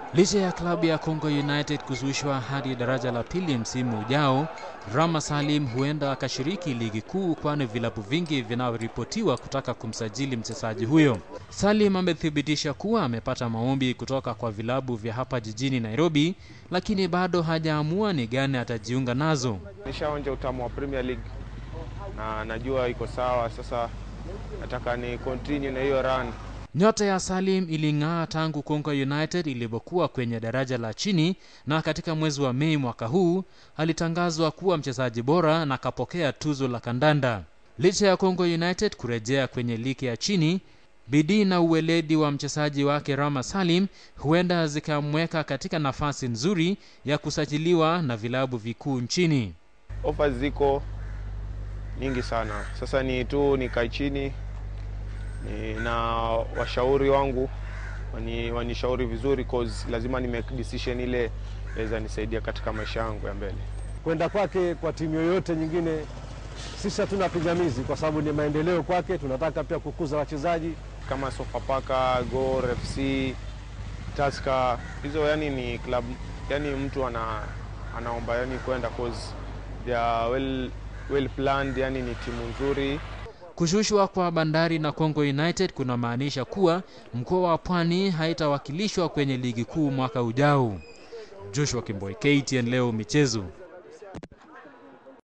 Licha ya klabu ya Congo United kuzushwa hadi daraja la pili msimu ujao, Rama Salim huenda akashiriki ligi kuu, kwani vilabu vingi vinaripotiwa kutaka kumsajili mchezaji huyo. Salim amethibitisha kuwa amepata maombi kutoka kwa vilabu vya hapa jijini Nairobi, lakini bado hajaamua ni gani atajiunga nazo. Nishaonja utamu wa Premier League na najua iko sawa. Sasa nataka ni continue na hiyo run. Nyota ya Salim iling'aa tangu Congo United ilipokuwa kwenye daraja la chini, na katika mwezi wa Mei mwaka huu alitangazwa kuwa mchezaji bora na akapokea tuzo la kandanda. Licha ya Congo United kurejea kwenye ligi ya chini, bidii na uweledi wa mchezaji wake Rama Salim huenda zikamweka katika nafasi nzuri ya kusajiliwa na vilabu vikuu nchini. Offers ziko nyingi sana, sasa ni tu nikae chini ni na washauri wangu wani, wanishauri vizuri cause lazima ni make decision ile inaweza nisaidia katika maisha yangu ya mbele. Kwenda kwake kwa timu yoyote nyingine, sisi hatuna pingamizi, kwa sababu ni maendeleo kwake. Tunataka pia kukuza wachezaji kama Sofapaka, Gor FC, Tusker, hizo yani ni club, yani mtu ana, anaomba yani kwenda cause they are well, well planned, yani ni timu nzuri. Kushushwa kwa Bandari na Congo United kunamaanisha kuwa mkoa wa Pwani haitawakilishwa kwenye ligi kuu mwaka ujao. Joshua Kimboi, KTN leo michezo.